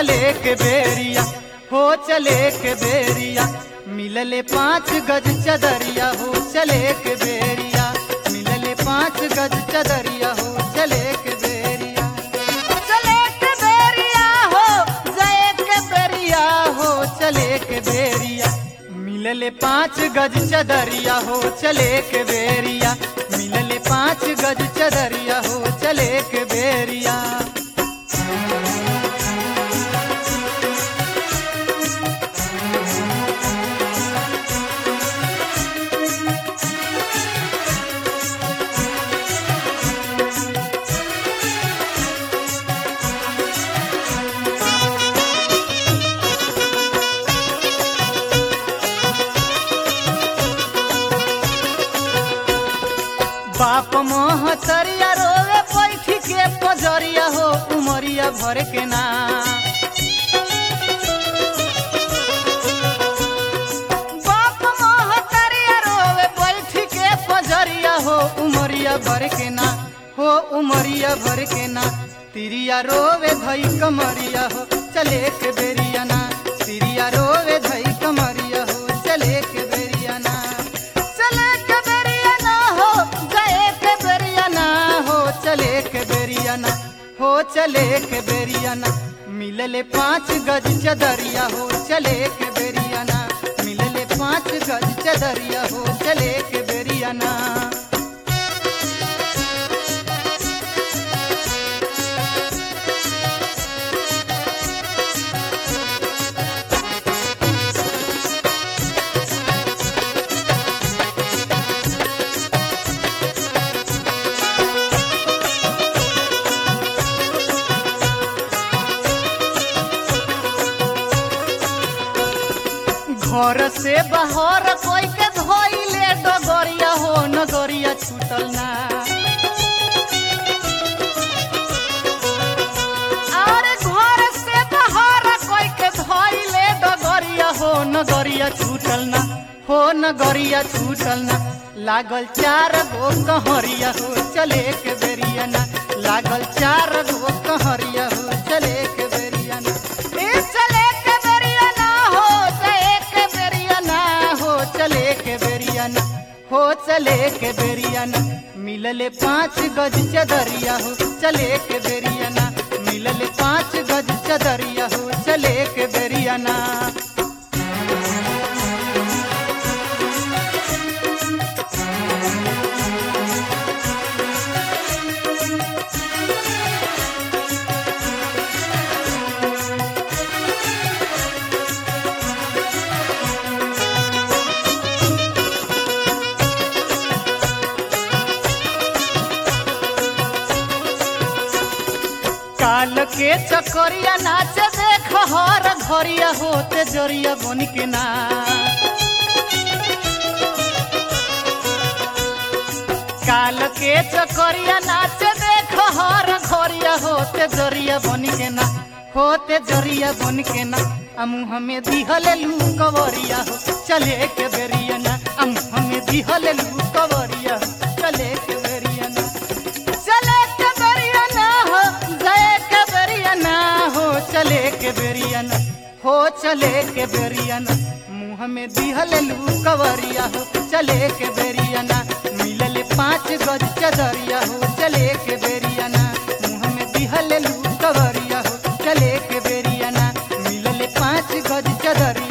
चले के बेरिया हो चले के बेरिया मिलले पाँच गज चदरिया हो चले के बेरिया मिलले पाँच गज चदरिया हो चले के बेरिया चले के बेरिया हो जय के बेरिया हो चले के बेरिया मिलले पाँच गज चदरिया हो चले के बेरिया मिलले पाँच गज चदरिया हो चले के बेरिया बाप महतरिया रोवे बैठी के पजरिया हो उमरिया भर के ना बाप महतरिया रोवे बैठी के पजरिया हो उमरिया भर के ना हो उमरिया भर के ना तिरिया रोवे धई कमरिया हो चले के बेरिया ना तिरिया रोवे धई कमरिया हो चले के बेरिया ना चले के बेरिया ना हो गए के बेरिया ना हो चले के बेरिया ना हो चले के बेरिया ना मिलले पाँच गज चदरिया हो चले के बेरिया ना मिलले पाँच गज चदरिया हो चले के बेरिया ना घर से बाहर कोई के धोइले डगरिया हो नगरिया छूटल ना और घर से बाहर कोई के धोइले डगरिया हो नगरिया छूटल ना हो नगरिया छूटल ना लागल चार गो कहरिया हो चले के बेरिया ना लागल चार गो कहरिया हो चले के बेरिया ना ए चले के बेरिया ना हो चले के बेरिया ना हो चले के बेरिया ना हो चले के बेरिया ना मिलले पाँच गज चदरिया हो चले के बेरिया ना मिलले पाँच गज चदरिया हो चले के बेरिया ना काल के चकोरिया नाचे देख हर घरिया होते जरिया बन के ना काल के चकोरिया नाचे देख हर घरिया होते जरिया बन के ना होते जरिया बन के ना अमु हमें दिहल लू कवरिया हो चले के बेरिया ना अमु हमें दिहल लू कवरिया हो चले के बेरिया ना चले के बेरिया ना हो जय के बेरिया ना हो चले के बेरिया ना हो चले के बेरिया ना मुँह में दिहल लू कवरिया हो चले के बेरिया ना मिलल पाँच गज चदरिया हो चले के बेरिया ना मुँह में दिहल लू कवरिया हो चले के बेरिया ना मिलल पाँच गज चदरिया